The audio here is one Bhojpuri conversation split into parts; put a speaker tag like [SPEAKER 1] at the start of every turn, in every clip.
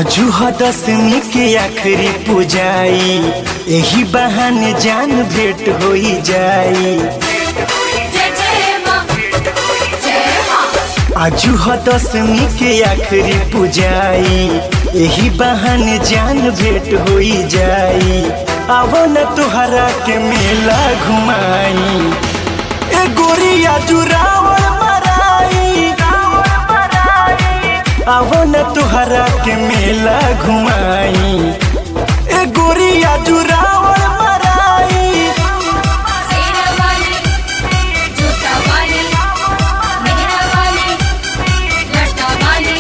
[SPEAKER 1] अजुह दसमी के आखिरी पूजाई एही बहाने जान भेंट होई जाई
[SPEAKER 2] जय जय माँ जय माँ
[SPEAKER 1] अजुह दसमी के आखिरी पूजाई एही बहाने जान भेंट होई जाई आवो न तुहरा के मेला घुमाई ए गोरिया जुरावल मराई आवो न तुहरा के मेला घुमाई ए गोरिया जुरावल मराई
[SPEAKER 2] सेना वाली जूता वाली मेहरा वाली लटा वाली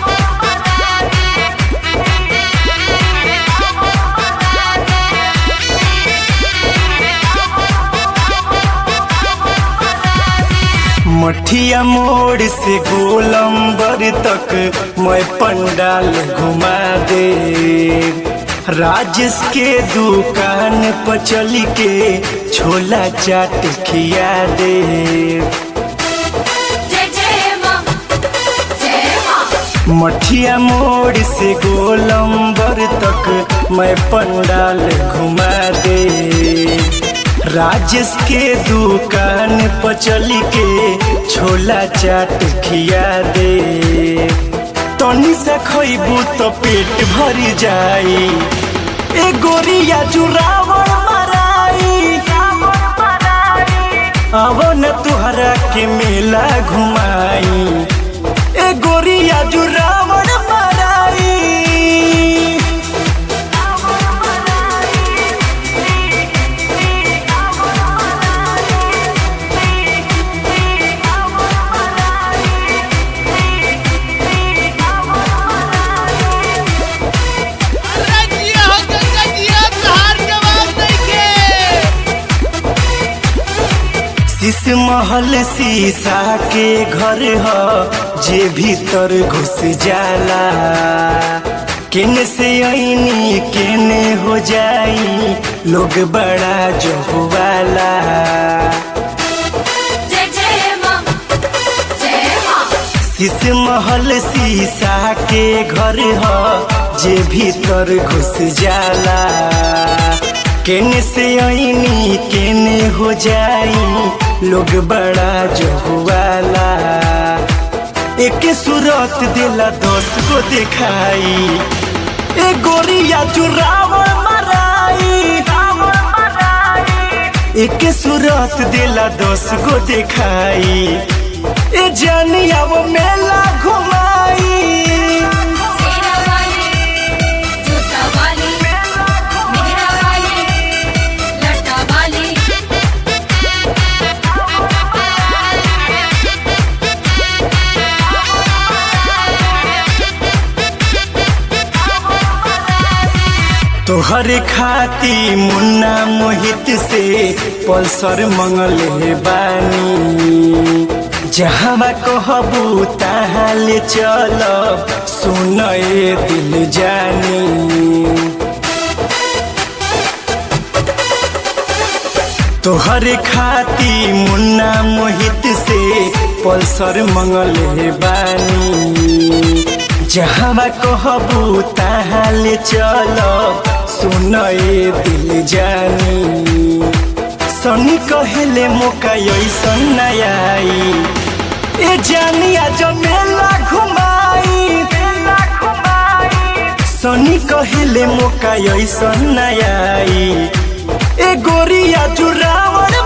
[SPEAKER 1] मठिया मोड़ से गोलंबर तक मैं पंडाल घुमा दे राजेश के दुकान पर चल के छोला चाट खिया दे
[SPEAKER 2] जय जय माँ जय माँ
[SPEAKER 1] मठिया मोड़ से गोलंबर तक मैं पंडाल घुमा दे राजेश के दुकान पर चल के छोला चाट खिया दे तनी से खइबू तो पेट भर जाई ए गोरिया जुरावल मराई आवो न तुहरा के मेला घुमाई ए गोरिया जुरावल मराई
[SPEAKER 3] रजिया हो गंगजिया तहार जवाब नइखे
[SPEAKER 1] शीश महल शीशा के घर ह जे भीतर घुस जाला केने से ऐनी केने हो जाई लोग बड़ा जहुवाला
[SPEAKER 2] जय जय माँ जय माँ
[SPEAKER 1] शीश महल शीशा के घर ह जे भीतर घुस जाला केने से ऐनी केने हो जाई लोग बड़ा जहुआला एक सूरत दिला दस को दिखाई ए गोरिया चुरावल मराई एक सूरत दिला दस को दिखाई ए जानिया वो मेला घुमाई
[SPEAKER 2] सेना वाली जूता वाली मेहरा वाली लटा वाली
[SPEAKER 1] तोहर खाती मुन्ना मोहित से पल्सर मंगल हे बानी जहाँ कहबू तहाँ ले चल सुन ए दिल जानी तोहर खाती मुन्ना मोहित से पल्सर मंगल हे बानी जहाँ कहबू तहाँ ले चल सुन ए दिल जानी सनी कहले मौका ऐसन नयाई ए जानिया जो मेला घुमाई सनी कहले मौका ऐसन नयाई ए गोरिया जुरावल